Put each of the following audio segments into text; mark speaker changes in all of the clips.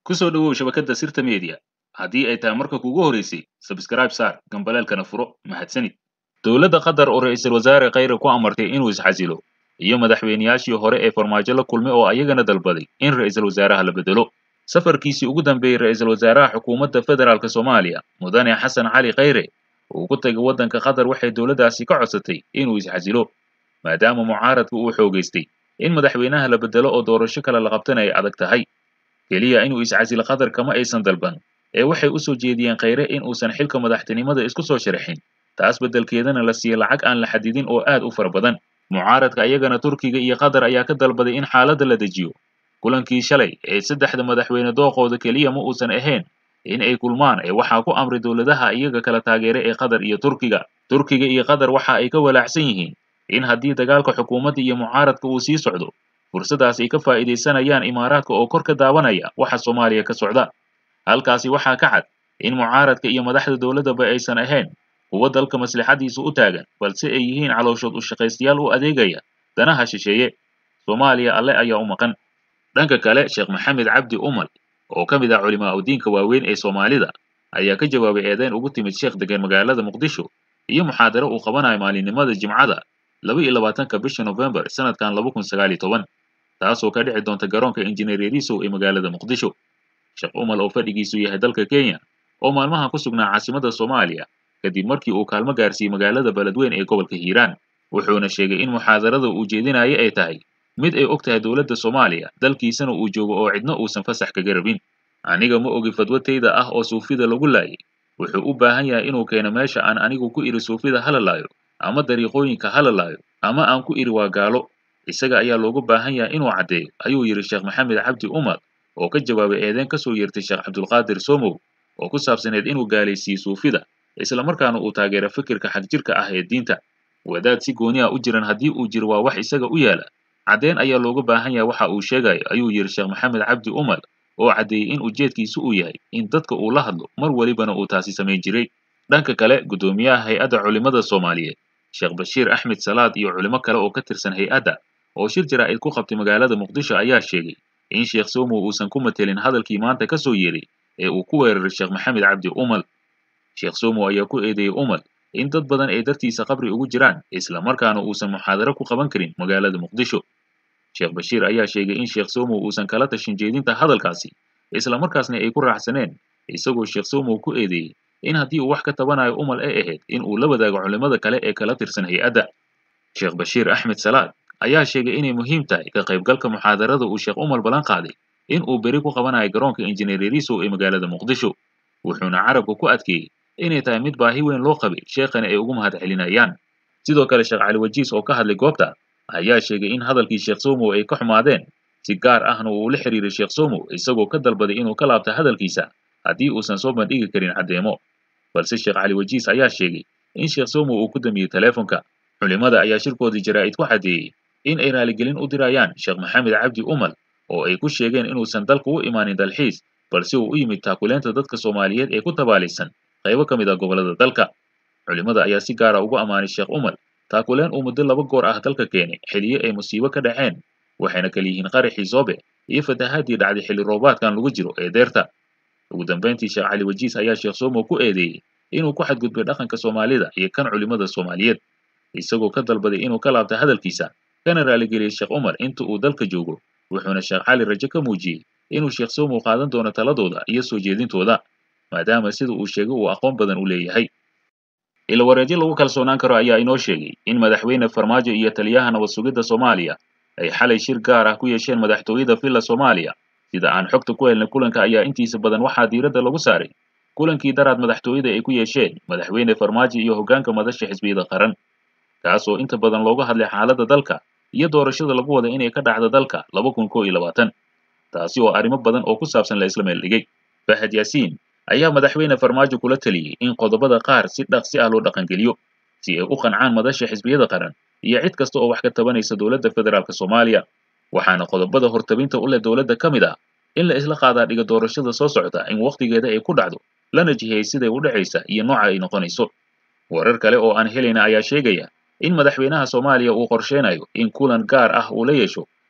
Speaker 1: ku soo dhowow shabakadda sirta media haddii ay tahay marka kugu horeysay sabskrayb saar gambaleelkana furo mahadsanid dowladda qatar oo ra'iisul wasaare khayre ku amartay inuu isxasilo iyo madaxweynayaashii hore ee farmaajo la kulmay oo ayagana dalbaday in ra'iisul wasaaraha la bedelo safarkiisii ugu dambeeyey ra'iisul wasaaraha xukuumadda federaalk soomaaliya mudane xasan cali khayre uu ku tegay waddanka qatar waxay dowladdaasi ka codsatay inuu isxasilo maadaama mucaaradku uu xoogaystay in madaxweynaha la bedelo oo doorasho kale la qabtana ay adag tahay keliya inuu iscasilo qatar kama aysan dalban ee waxay u soo jeediyeen khayre in uusan xilka madaxtinimada isku soo sharaxin taas beddelkeedana la siiye lacag aan la xadidin oo aad u fara badan mucaaradka ayagana turkiga iyo qatar ayaa ka dalbaday in xaaladda la dejiyo kulankii shalay ee saddexda madaxweyne dooqooda keliya ma uusan ahayn in ay kulmaan ee waxaa ku amray dowladaha iyaga kala taageera ee qatar iyo turkiga turkiga iyo qatar waxa ay ka walaacsan yihiin in haddii dagaalka xukuumadda iyo mucaaradka uu sii socdo fursadaas ay ka faa'iidaysanayaan imaaraadka oo kor ka daawanaya waxa soomaaliya ka socda halkaasi waxaa ka cad in mucaaradka iyo madaxda dowladdaba aysan ahayn kuwa dalka maslaxadiisu u taagan balse ay yihiin calooshood u shaqaystayaal u adeegaya danaha shisheeye soomaaliya alle ayaa u maqan dhanka kale sheekh maxamed cabdi umal oo ka mid ah culimaa udiinka waaweyn ee soomaalida ayaa ka jawaabay eedeyn ugu timid sheekh degan magaalada muqdisho iyo muxaadaro uu qabanayo maalinimada jimcada laba iyo labaatanka bisha nofembar sanadkan laba kun sagaal iyo toban taasoo ka dhici doonta garoonka injineer yarisow ee magaalada muqdisho sheekh umal oo fadhigiisu yahay dalka kenya oo maalmahan ku sugnaa caasimada soomaaliya kadib markii uu kaalmo gaarsiiyey magaalada beledweyn ee gobolka hiiraan wuxuuna sheegay in muxaadarada uu jeedinaya ay tahay mid ay og tahay dowladda soomaaliya dalkiisana uu joogo oo cidna uusan fasax kaga rabin aniga ma ogi fadwatayda ah oo suufida lagu laayay wuxuu u baahan yahay inuu keeno meesha aan anigu ku idhi suufida hala laayo ama dariiqooyinka hala laayo ama aan ku idhi waa gaalo isaga ayaa loogu baahan yahay inuu caddeeyo ayuu yidhi sheekh maxamed cabdi umar oo ka jawaabay eedeyn ka soo yeertay sheekh cabdulqaadir somow oo ku saabsaneed inuu gaalaysiiye suufida isla markaana uu taageero fikirka xagjirka ah ee diinta wadaad si gooni ah u jiran haddii uu jiro waa wax isaga u yaala caddeyn ayaa looga baahan yahay waxa uu sheegayo ayuu yidhi sheekh maxamed cabdi umar oo caddeeyey in ujeedkiisu uu yahay in dadka uu la hadlo mar welibana uu taasi samayn jiray dhanka kale guddoomiyaha hay-adda culimmada soomaaliyeed sheekh bashiir axmed salaad iyo culimo kale oo ka tirsan hay-adda oo shir jaraa'id ku qabtay magaalada muqdisho ayaa sheegay in sheekh somow uusan ku matelin hadalkii maanta ka soo yeeray ee uu ku weeraray sheekh maxamed cabdi umal sheekh somow ayaa ku eedeeyey umal in dad badan ay dartiisa qabri ugu jiraan isla markaana uusan muxaadaro ku qaban karin magaalada muqdisho sheekh bashiir ayaa sheegay in sheekh somow uusan kala tashin jeedinta hadalkaasi isla markaasna ay ku raacsaneen isagoo sheekh somow ku eedeeyey in haddii uu wax ka tabanayo umal ay ahayd in uu la wadaago culimmada kale ee kala tirsan hay-adda sheekh bashiir axmed salaad ayaa sheegay inay muhiim tahay ka qaybgalka muxaadarada uu sheekh umal ballan qaaday in uu beri ku qabanayo garoonka injineer yarisow ee magaalada muqdisho wuxuuna carabka ku adkeeyey inay tahay mid baahi weyn loo qabay sheekhana ay ugu mahad celinayaan sidoo kale sheekh cali wajiis oo ka hadlay goobta ayaa sheegay in hadalkii sheekh somow ay ka xumaadeen si gaar ahna uu ula xiriiray sheekh somow isagoo ka dalbaday inuu ka laabta hadalkiisa haddii uusan soo bandhigi karin caddeemo balse sheekh cali wajiis ayaa sheegay in sheekh somow uu ku damiyey teleefonka culimmada ayaa shirkoodii jaraa'id ku caddeeyey in ay raaligelin u dirayaan sheekh maxamed cabdi umal oo ay ku sheegeen inuusan dalka u imaanin dalxiis balse uu u yimid taakuleenta dadka soomaaliyeed ee ku tabaalaysan qaybo ka mid ah gobollada dalka culimmada ayaa si gaara ugu ammaanay sheekh umal taakuleen uu muddo laba goor ah dalka keenay xiliyo ay musiibo ka dhaceen waxayna kala yihiin qaraxii soobe iyo fatahaadii dhacday xilli roobaadkan lagu jiro ee deerta ugu dambayntii sheekh cali wajiis ayaa sheekh somow ku eedeeyey inuu ku xadgudbay dhaqanka soomaalida iyo kan culimmada soomaaliyeed isagoo ka dalbaday inuu ka laabta hadalkiisa kana raaligeliyey sheekh umar inta uu dalka joogo wuxuuna sheekh cali rajo ka muujiyey inuu sheekh somow qaadan doono taladooda iyo soo jeedintooda maadaama sida uu sheegay uu aqoon badan u leeyahay ilawareedyo lagu kalsoonaan karo ayaa inoo sheegay in madaxweyne farmaajo iyo taliyaha nabad sugidda soomaaliya ay xalay shir gaar ah ku yeesheen madaxtooyada villa soomaaliya sida aan xogta ku helnay kulanka ayaa intiisa badan waxaa diiradda lagu saaray kulankii daraad madaxtooyada ay ku yeesheen madaxweyne farmaajo iyo hoggaanka madasha xisbiyada qaran kaasoo inta badan looga hadlay xaaladda dalka iyo doorashada lagu wada inay ka dhacdo dalka laba kun koo iyo labaatan taasi oo arrimo badan oo ku saabsan la isla meel dhigay fahad yaasiin ayaa madaxweyne farmaajo kula taliyey in qodobada qaar si dhaqsi ah loo dhaqangeliyo si ay u qancaan madasha xisbiyada qaran iyo cid kasta oo wax ka tabanaysa dowladda federaalk soomaaliya waxaana qodobada hortabinta u leh dowladda ka mid ah in la isla qaadaa dhiga doorashada soo socota in wakhtigeeda ay ku dhacdo lana jihiyey siday u dhacaysa iyo nooca ay noqonayso warar kale oo aan helayna ayaa sheegaya in madaxweynaha soomaaliya uu qorsheynayo in kulan gaar ah uu la yeesho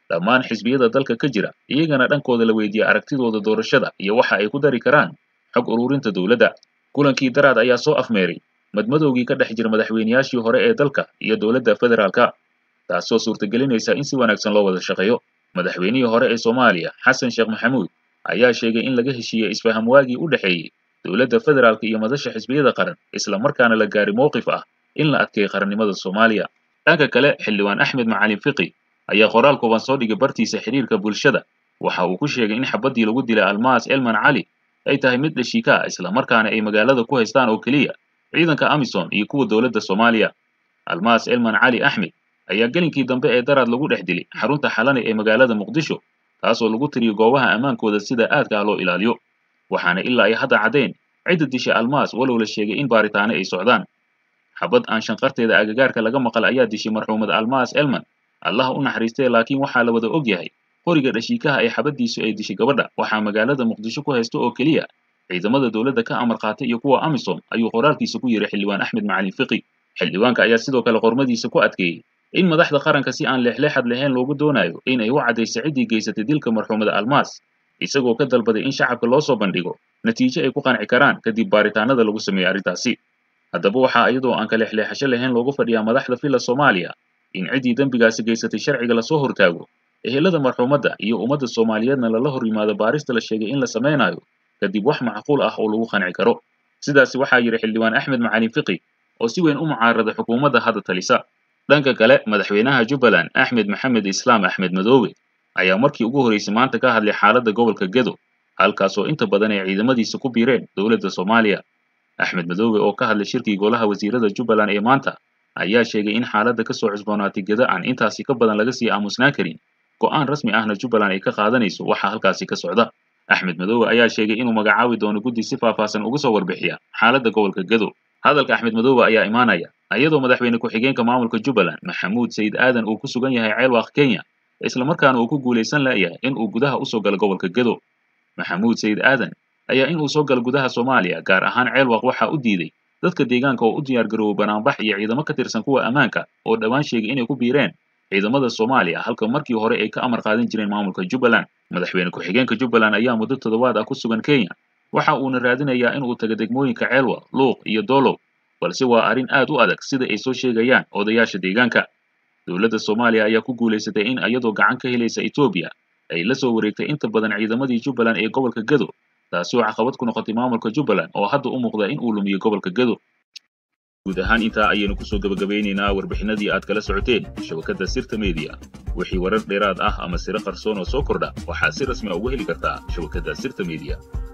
Speaker 1: dhammaan xisbiyada dalka ka jira iyagana dhankooda la weydiiyey aragtidooda doorashada iyo waxa ay ku dari karaan xog ururinta dowladda kulankii daraad ayaa soo afmeeray madmadowgii ka dhex jira madaxweynayaashii hore ee dalka iyo dowladda federaalka taasoo suurtagelinaysa in si wanaagsan loo wada shaqeeyo madaxweynihii hore ee soomaaliya xasan sheekh maxamuud ayaa sheegay in laga heshiiyey isfaham waagii u dhexeeyey dowladda federaalka iyo madasha xisbiyada qaran isla markaana la gaari mowqif ah in la adkeeyo qarannimada soomaaliya dhanka kale xildhibaan axmed macalin fiqi ayaa qoraal kooban soo dhigay bartiisa xiriirka bulshada waxa uu ku sheegay in xabaddii lagu dilay almaas elman cali ay tahay mid dhashiika ah isla markaana ay magaalada ku haystaan oo keliya ciidanka amisom iyo kuwa dowladda soomaaliya almaas elman cali axmed ayaa gelinkii dambe ee daraad lagu dhex dilay xarunta xalane ee magaalada muqdisho taasoo lagu tiriyo goobaha ammaankooda sida aadka ah loo ilaaliyo waxaana ilaa ay hadda caddayn cidda dishay almaas walow la sheegay in baaritaano ay socdaan xabad aan shanqarteeda agagaarka laga maqal ayaa dishay marxuumad almaas elman allah u naxariistee laakiin waxaa la wada og yahay qoriga dhashiikaha ee xabaddiisu ay dishay gabadha waxaa magaalada muqdisho ku haysta oo keliya ciidamada dowladda ka amar qaatay iyo kuwa amisom ayuu qoraalkiisa ku yidhi xildhibaan axmed macalin fiqi xildhibaanka ayaa sidoo kale qormadiisa ku adkeeyey in madaxda qaranka si aan leexleexad lahayn loogu doonayo in ay u caddayso ciddii geysatay dilka marxuumada almaas isagoo ka dalbaday in shacabka loo soo bandhigo natiijo ay ku qanci karaan kadib baaritaanada lagu sameeyey arrintaasi haddaba waxaa iyadoo aan ka leexleexasho lahayn loogu fadhiyaa madaxda filla soomaaliya in ciddii dembigaasi geysatay sharciga lasoo hortaago ehelada marxuumadda iyo ummadda soomaaliyeedna lala hor yimaado baarista la sheegay in la samaynayo kadib wax macquul ah oo lagu qanci karo sidaasi waxaa yidhi xildhibaan axmed macalin fiqi oo si weyn u mucaarada xukuumadda hadda talisa dhanka kale madaxweynaha jubbaland axmed maxamed islaam axmed madoobe ayaa markii ugu horreysay maanta ka hadlay xaaladda gobolka gedo halkaasoo inta badan ay ciidamadiisa ku biireen dowladda soomaaliya axmed madoobe oo ka hadlay shirkii golaha wasiirada jubbaland ee maanta ayaa sheegay in xaaladda ka soo cusboonaatay gedo aan intaasi ka badan laga sii aamusnaan karin go'aan rasmi ahna jubbaland ay ka qaadanayso waxaa halkaasi ka socda axmed madoobe ayaa sheegay inuu magacaabi doono guddi si faahfaahsan uga soo warbixiya xaaladda gobolka gedo hadalka axmed madoobe ayaa imaanaya iyadoo madaxweyne ku-xigeenka maamulka jubbaland maxamuud sayid aadan uu ku sugan yahay ceelwaaq kenya islamarkaana uu ku guulaysan la'yahay in uu gudaha usoo galo gobolka gedo maxamuud sayid aadan ayaa in uu soo galo gudaha soomaaliya gaar ahaan ceelwaaq waxaa u diiday dadka deegaanka oo u diyaar garoobay banaanbax iyo ciidamo ka tirsan kuwa ammaanka oo dhowaan sheegay inay ku biireen ciidamada soomaaliya halka markii hore ay ka amar qaadan jireen maamulka jubbaland madaxweyne ku-xigeenka jubbaland ayaa muddo toddobaad ah ku sugan kenya waxa uuna raadinayaa in uu tago degmooyinka ceelwa luuq iyo doolow balse waa arrin aad u adag sida ay soo sheegayaan odayaasha deegaanka dowladda soomaaliya ayaa ku guulaysatay in iyadoo gacan ka helaysa etoobiya ay la soo wareegtay inta badan ciidamadii jubbaland ee gobolka gedo taasi oo caqabad ku noqotay maamulka jubbaland oo hadda u muuqda in uu lumiyo gobolka gedo guud ahaan intaa ayaynu kusoo gabagabeynaynaa warbixinadii aad kala socoteen shabakadda sirta media wixii warar dheeraad ah ama siro qarsoon oo soo kordha waxaad si rasmi a uga heli kartaa shabakadda sirta media